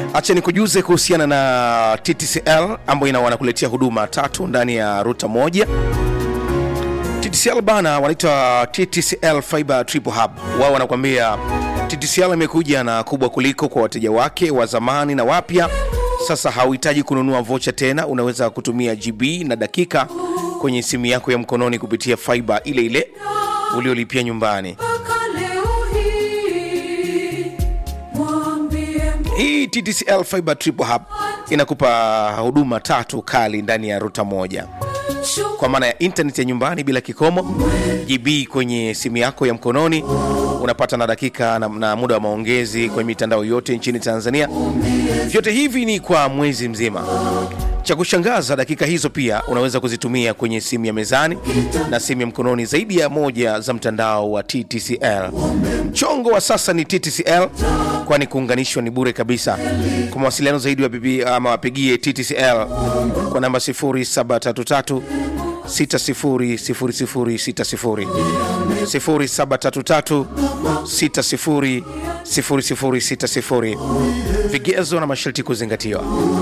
acha nikujuze kuhusiana na TTCL ambayo ina wanakuletea huduma tatu ndani ya ruta moja. TTCL bana wanaitwa TTCL Fiber Triple Hub. Wao wanakuambia TTCL imekuja na kubwa kuliko kwa wateja wake wa zamani na wapya. Sasa hauhitaji kununua vocha tena, unaweza kutumia GB na dakika kwenye simu yako ya mkononi kupitia fiber ile ile uliolipia nyumbani. Hii TTCL Fiber Triple Hub inakupa huduma tatu kali ndani ya ruta moja kwa maana ya internet ya nyumbani bila kikomo, GB kwenye simu yako ya mkononi, unapata na dakika na, na muda wa maongezi kwenye mitandao yote nchini Tanzania. Vyote hivi ni kwa mwezi mzima. Cha kushangaza, dakika hizo pia unaweza kuzitumia kwenye simu ya mezani na simu ya mkononi zaidi ya moja za mtandao wa TTCL. Mchongo wa sasa ni TTCL, kwani kuunganishwa ni bure kabisa. Kwa mawasiliano zaidi wapigie ama wapigie TTCL kwa namba 0733 600060 0733 600060. Vigezo na masharti kuzingatiwa.